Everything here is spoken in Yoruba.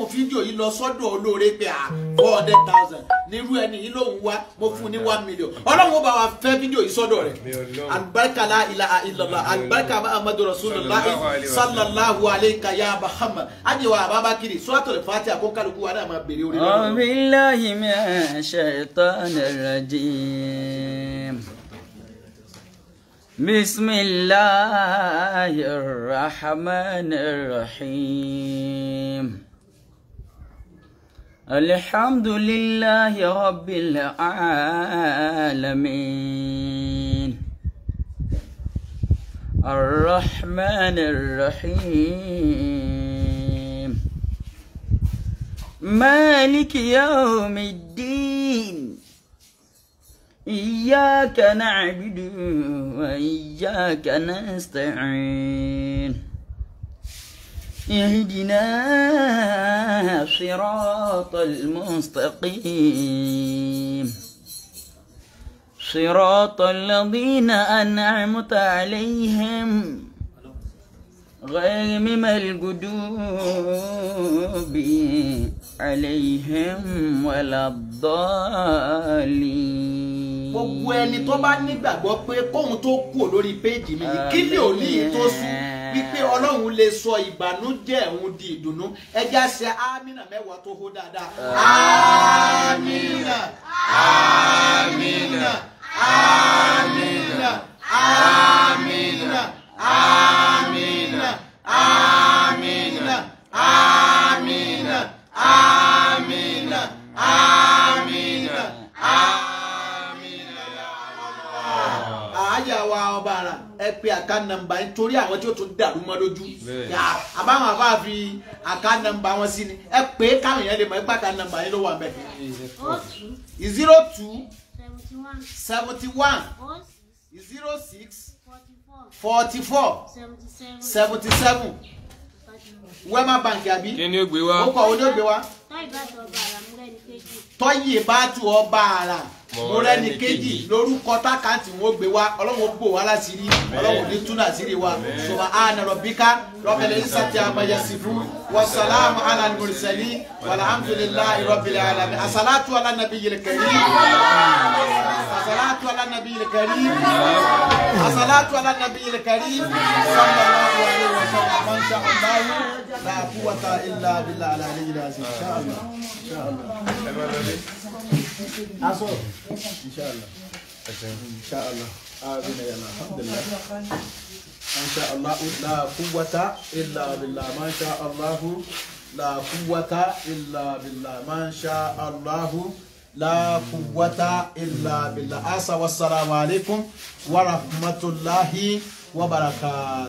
fídíò yìí lọ sọ́dọ̀ olóore pé à four hundred thousand nírú ẹni yìí lòun wá mo fún un ní one million ọlọ́run ó bá wa fẹ́ fídíò yìí sọ́dọ̀ rẹ̀ alibarika la ilaha illallah alibarika muhammadu rasulillah sallallahu alayhi ya muhammad ajiwa ababakiri suratul fatiha kó kálukú wa náà máa bèrè orí أعوذ lọ́dọ̀. بالله من الشيطان الرجيم بسم الله الرحمن الرحيم الحمد لله رب العالمين الرحمن الرحيم مالك يوم الدين إياك نعبد وإياك نستعين اهدنا صراط المستقيم صراط الذين أنعمت عليهم غير المغضوب عليهم ولا الضالين gbogbo ẹni tó bá nígbàgbọ́ pé kóun tó kú lórí péjì mi yìí kí lè òní yìí tó sùn wípé ọlọ́run lè sọ ìbànújẹ́ òun di ìdùnnú ẹja ṣe amínà mẹ́wàá tó hó dáadáa. amínà amínà amínà amínà amínà amínà amínà amínà amínà àáyà wa ọba ara ẹ pe àká nọ́mbà yín torí àwọn tí ó tún dàrú mọ́ lójú yà àbáwọn àbá fi àká nọ́mbà wọn sí ni ẹ pé káwọn èèyàn lè mọ̀ ẹ pé àká nọ́mbà yín ló wà mẹ. O two zero two seventy one seventy one O six zero six forty four forty four seventy seven seventy seven wema bank àbí kí ni ó gbé wá ó kọ onígbé wa Táyì bá tọ̀ ọba àràmúlẹ̀ ní kejì. tọ́yì bá tu ọba àrà mo rẹ́ni kejì lórúkọ tákàntì wọn gbé wa ọlọ́run bò wá láṣìírí ọlọ́run ní túnà sírí wa subhana rabbika rabbil izzati amma yasifun wa salamu ala al-mursalin walhamdulillahi rabbil alamin asalatu ala nabiyil karim asalatu ala nabiyil karim asalatu ala nabiyil karim sallallahu alaihi wa sallam man sha Allah la quwwata illa billah al-aliyyil azim insha Allah insha Allah aso inshallah inshallah amin ya Allah alhamdulillah ما شاء الله لا قوة إلا بالله ما شاء الله لا قوة إلا بالله ما شاء الله لا قوة إلا بالله أسا والسلام عليكم ورحمة الله وبركاته